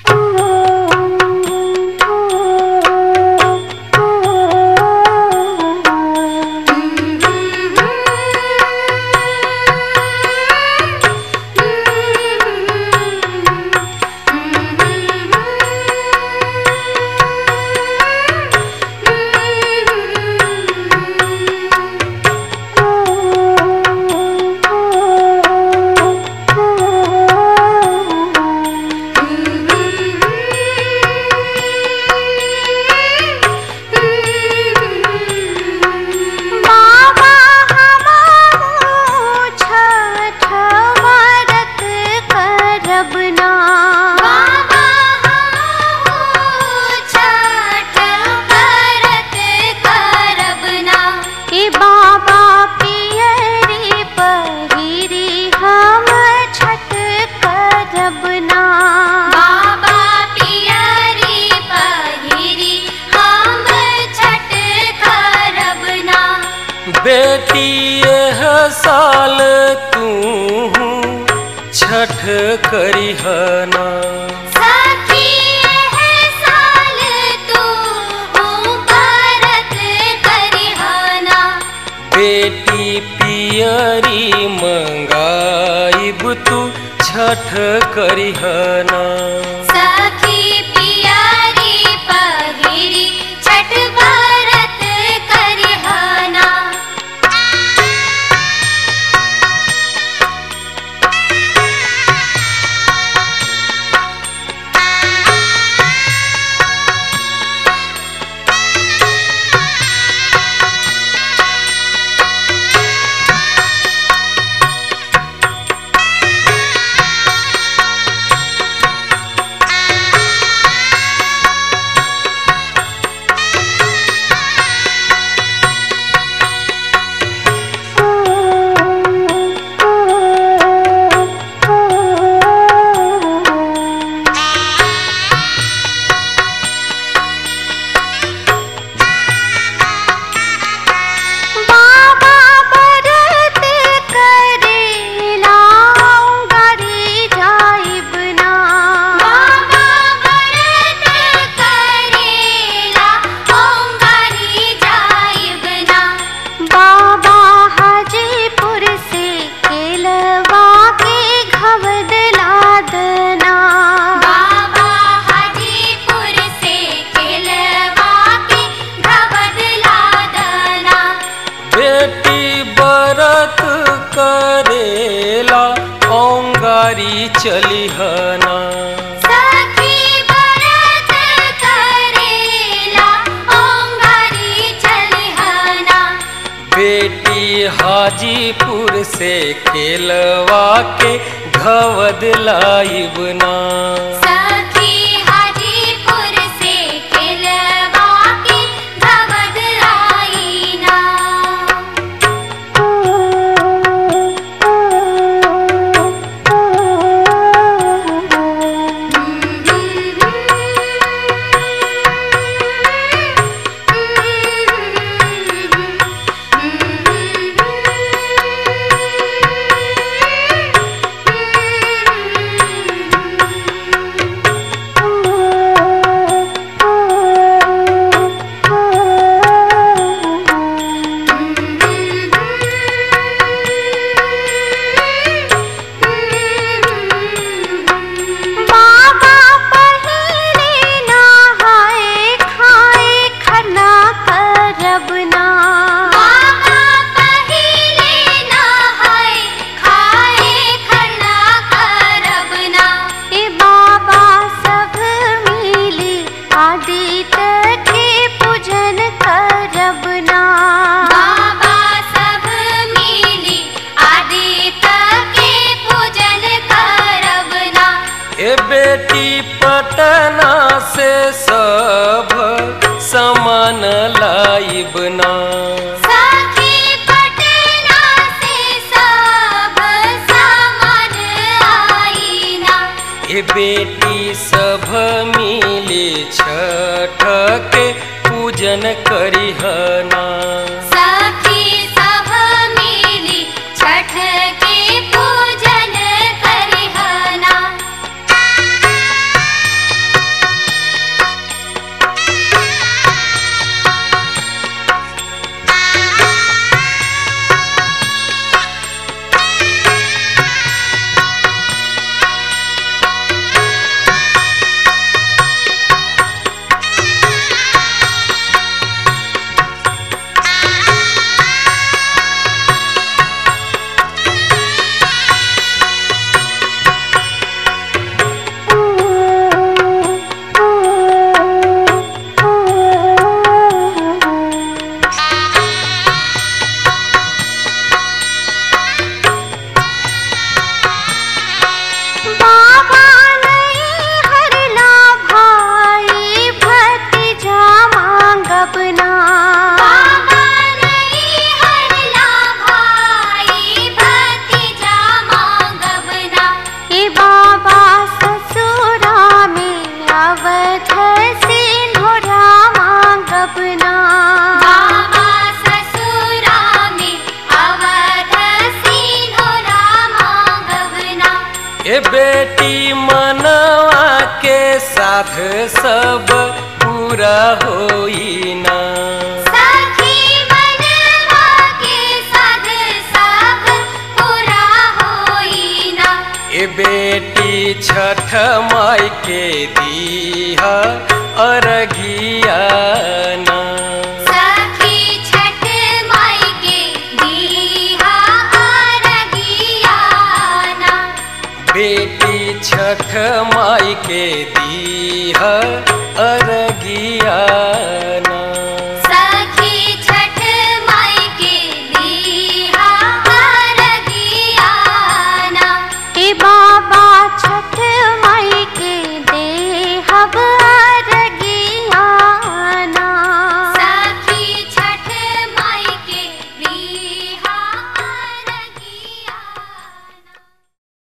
बाबा हमारो छठ व्रत करब ना बाबा हमहु छठ व्रत करब ना ए बाबा पियरी पहिरी हम छठ करब ना बाबा पियरी पहिरी हम छठ करब ना बेटी यह साल तू छठ करिहना सखी है साल तू व्रत करिहना बेटी पियरी मंगाइब तू छठ करिहना सखी पियरी पहिरी छठ व्रत करिहना बाबा व्रत करेला गरी जाइब ना बाबा व्रत करेला ओंगारी जाइब ना बाबा हाजीपुर से केलवा के घवद लादना बाबा हाजीपुर से केलवा के घवद लादना बेटी बरत करेला औंगारी चलिहना सखी व्रत करेला ओंगारी चलिहना बेटी हाजीपुर से खेलवा के घवद लाइब ना सखी हाजीपुर से केलवा के घवद आईना बाबा पहिले नहाए खाए खरना करब ना बाबा पहिले नहाय खाए खरना करब ना ए बाबा सब मिली आदित्य के पूजन करब ना बाबा सब मिली आदित्य के पूजन करब ना ए बेटी पटना से सब समान लाइब ना सखी पटना से सब सामान आईना ए बेटी सब मिली छठ के पूजन करिहना सखी सब मिली छठ के पूजन करिहना साध सब पूरा होई ना सखी मनवा के साध सब पूरा होई ना ए बेटी छठ माई के दीहा अरगियाना सखी छठ माई के दीहा अरगियाना बेटी छठ माई के दीहा अरगियाना